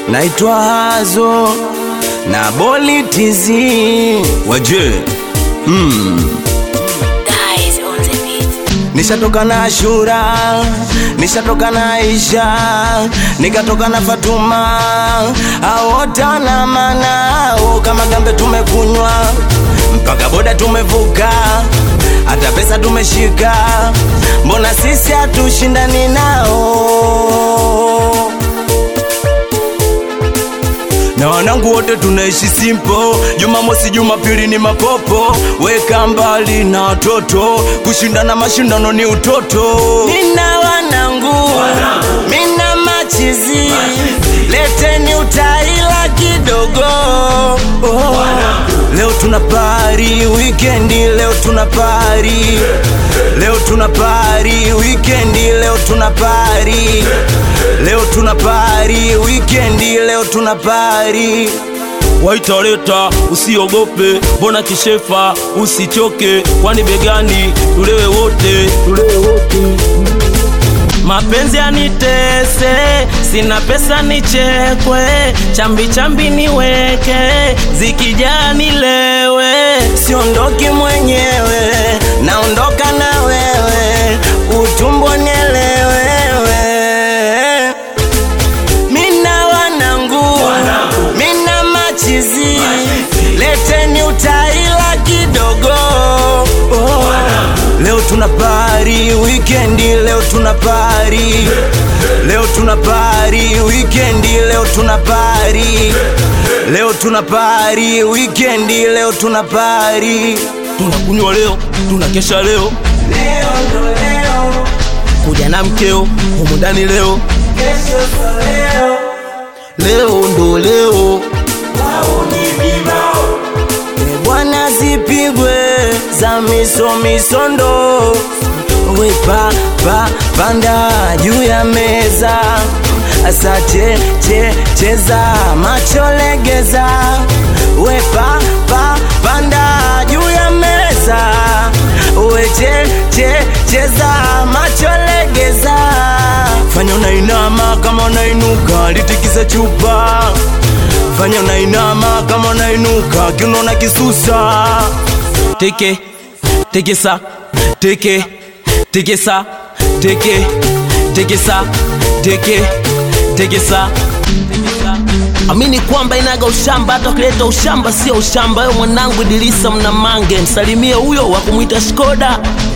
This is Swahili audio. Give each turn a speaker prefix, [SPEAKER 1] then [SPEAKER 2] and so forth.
[SPEAKER 1] naitwa Hazo na Boli TZ waje
[SPEAKER 2] Guys on the beat.
[SPEAKER 1] Nishatoka na Ashura, nishatoka na Aisha, nikatoka na Fatuma, aota na manao kama gambe tumekunywa, mpaka boda tumevuka, hata pesa tumeshika, mbona sisi hatushindani nao? na wanangu wote tunaishi simpo. Jumamosi, Jumapili ni mapopo, weka mbali na watoto, kushindana mashindano ni utoto. Nina wanangu, mina machizi, leteni utaila kidogo. Oh. Leo tuna pari wikendi, leo tuna pari, leo tuna pari wikendi, leo tuna pari, leo tuna pari wikendi, leo tuna pari.
[SPEAKER 3] waitaleta usiogope, mbona kishefa, usichoke, kwani begani tulewe wote, tulewe wote. Mapenzi yanitese, sina pesa nichekwe, chambi chambi niweke, zikijaa nilewe.
[SPEAKER 1] Siondoki mwenyewe, naondoka na wewe, utumbo nielewewe. Mina wanangu, mina machizi, leteni utaila kidogo. Oh. Leo tuna pari wikendi, leo tuna pari, leo tuna pari wikendi, leo tuna pari, leo tuna pari wikendi, leo tuna pari.
[SPEAKER 3] Tunakunywa leo, tunakesha leo,
[SPEAKER 1] Leo ndo leo,
[SPEAKER 3] kuja na mkeo humu ndani leo,
[SPEAKER 1] kesho ndo leo.
[SPEAKER 3] leo ndo leo.
[SPEAKER 1] E bwana zipigwe za miso misondo wepa pa panda juu ya meza asa che che cheza macho legeza wepa pa panda juu ya meza we che che cheza macho legeza fanya unainama kama unainuka litikisa chupa fanya unainama kama unainuka kiuno na kisusa
[SPEAKER 3] teke tekesa teke tekesa teke tekesa teke tekesa amini kwamba inaga ushamba hata ukileta ushamba sio ushamba wewe mwanangu idilisa mna mange msalimie huyo wa kumwita shkoda